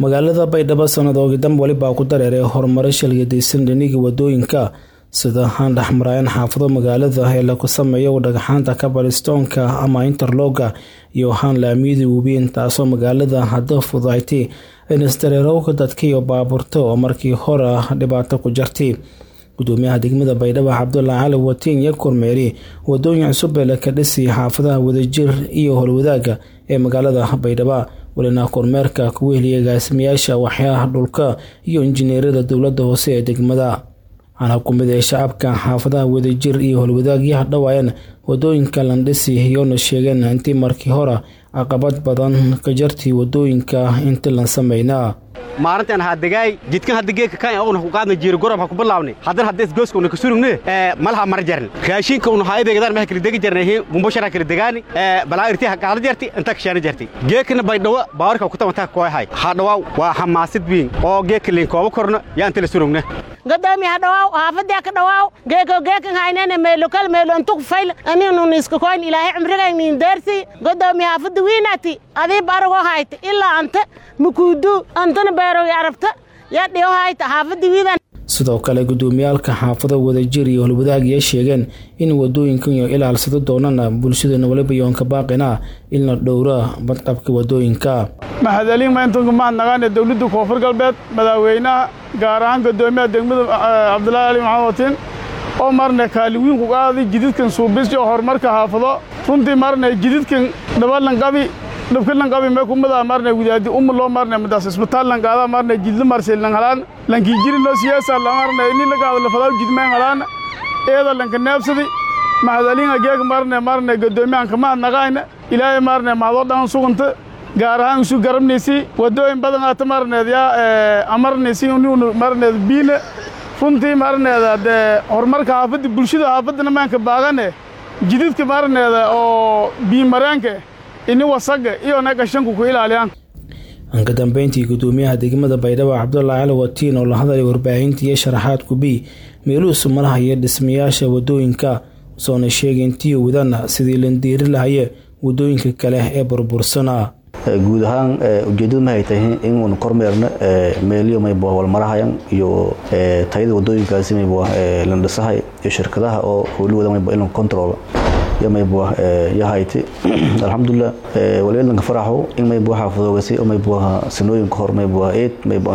magaalada baydhabo sanadoogi dam welibaa ku dareeray horumaro shalgadaysan dhiniga wadooyinka sida aan dhexmaraayan xaafado magaalada ee lagu sameeyo dhagxaanta kabalistoonka ama interloga iyo haan laamiyada webiin taasoo magaalada hadda fudaaytay inisdareerowga dadka iyo baabuurta oo markii hore dhibaato ku jirtay gudoomiyaha degmada baydhabo cabdulaahi cali watiin iyo kormeeri wadooyin cusub ee laka dhisay xaafadaha wadajir iyo howlwadaaga ee magaalada baydhabo welina kormeerka kuwa heliyay agaasimayaasha waxyaha dhulka iyo injineerada dowlada hoose ee degmada waxaana kumid ee shacabka xaafadaha wadajir iyo howlwadaagyaha dhawaayeen wadooyinka landhisi iyoona sheegeen intii markii hore caqabad badan ka jartay wadooyinka intii lan sameynaa maalintan hadegaay jidkan hadda geedka kan ogna ku qaadna jiiro gorob ha ku bilaawni haddana hadda isgooska una ka surugne malaha mar jarni raashinka una haayadeegadaan maha kala degi jarnay bumbashara kala degaani balaa irti ha qaala jarti inta kashaana jarti geedkana baydhawo baawarka ku tabantaa kooyahay hadhawaaw waa xamaasid wiin oo geedka liin kooba korna yaa inta la surugna gadoomi hadhawaaw haafadii ka dhawaaw geeko geekan haynene meelokal meelo intuk fayl aninun iska koyn ilaahay cumrigaynin deersi gadoomi haafada wiinati adii barago hayta ilaa anta mukuudu antana beerogi arabta yaa dhiyo hayta haafada wiidan sidoo kale gudoomiyaalka xaafado wadajir iyo holwadaagya sheegeen in wadooyinkan iyo ilaalsado doonana bulshadana waliba yoonka baaqina in la dhowra badqabka wadooyinka mahadaliin mayntanku mahadnaqaane dowladda koonfur galbeed madaaweynaha gaar ahaan gadoomiyaha degmada cabdulaahi ali maxamed watiin oo marna kaaliwiin ku qaaday jididkan suubis iyo horumarka xaafado runtii marna jididkan dhabalanqabi dhabkalanqabi mee kumada marna widaadi umma loo marna madaas isbitaal lanqaada marna jidla marsel langhalaan lankii jiri loo siyaasa lamarna ini lagaado lafadaw jidmeen halaan eeda lanka neebsadi mahadaliinga geeg marna marna gadoomiyahanka mahadnaqaayna ilaahay marna mahadoo dhan suganta gaar ahaan isu garabnaysi wadooyin badan aata marneed yaa amarnaysi inu marneed biina runtii marneeda dee horumarka xaafadda bulshada xaafaddana maanka baagane jididka marneeda oo biimareenka ini wasaga iyo nagashanku ku ilaaliyaan anka dambeyntii gudoomiyaha degmada baydhabo cabdulaahi cali watiin oo la hadlay warbaahinta iyo sharaxaad kubi meeluhusu malaha iyo dhismayaasha wadooyinka soona sheegay intii wadana sidii landiiri lahaye wadooyinka kale ee burbursana guud ahaan ujeedadu mahay tahay inuun kormeerno meeliyo maybo walmarahayan iyo tayada wadooyinkaasi maybo landhisahay iyo shirkadaha oo howlahooda maybo in control iyo maybo yahayti alxamdulilah waliyadanka faraxo in maybo xaafadoogasi oo maybo sanooyinka hor maybo eed maybo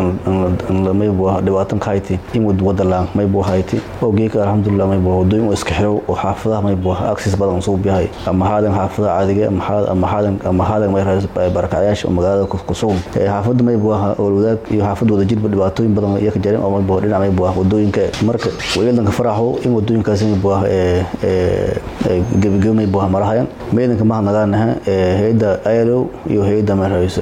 maybo dhibaatan ka hayti in wadalaan maybo hayti oo geeka alxamdulilah maybo wadooyin oo iska xirow oo xaafadaha maybo access badan soo biyahay ama haadan xaafadaha caadiga ama haadan ama haadan may barakacyaasha oo magaalada ku sugan xaafadda maybo wadaag iyo xaafadda wadajirba dhibaatooyin badan iyo ka jareen oo maybo dhinac maybo wadooyinka marka waliyadanka faraxo in wadooyinkaasi maybo gebageba maybo marahayan meedanka mahadnaqaanaha hay-adda ilo iyo hay-adda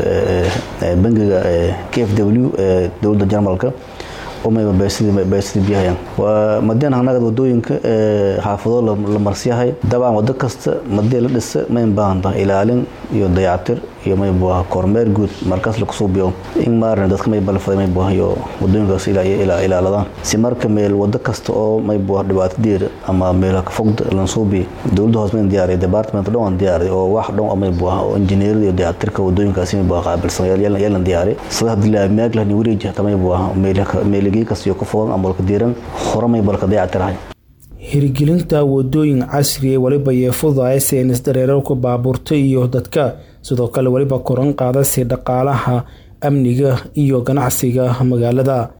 bangiga k f w ee dowladda jarmalka oo mayba beesidii biyahayan waa madeen hanagad wadooyinka xaafado la marsiyahay dabcan wado kasta madii la dhisa mayn baahanta ilaalin iyo dayactir iyo maybo kormeer guud markaas lakusoo biyo in maarna dadka mayba la faday maybo iyo wadooyinkaas ilaaladaan si marka meel wado kasta oo maybo dhibaato diir ama meel fogda lansoo biyo dowladda hoos mayn diyaariya department dhan waan diyaariya oo wax dhan maybo oo injineerada iyo dayactirka wadooyinkaasi maybo qaabilsan yeelan diyaariya sida hadii la maaglah ni wareeji hata maybo meeligi kasta ku fogan ama walka diiran hore maybo laka dayactirahay hirgelinta wadooyin casri ee weliba yeefudaay seenis dareerarka baabuurta iyo dadka sidoo kale weliba koran qaadasi dhaqaalaha amniga iyo ganacsiga magaalada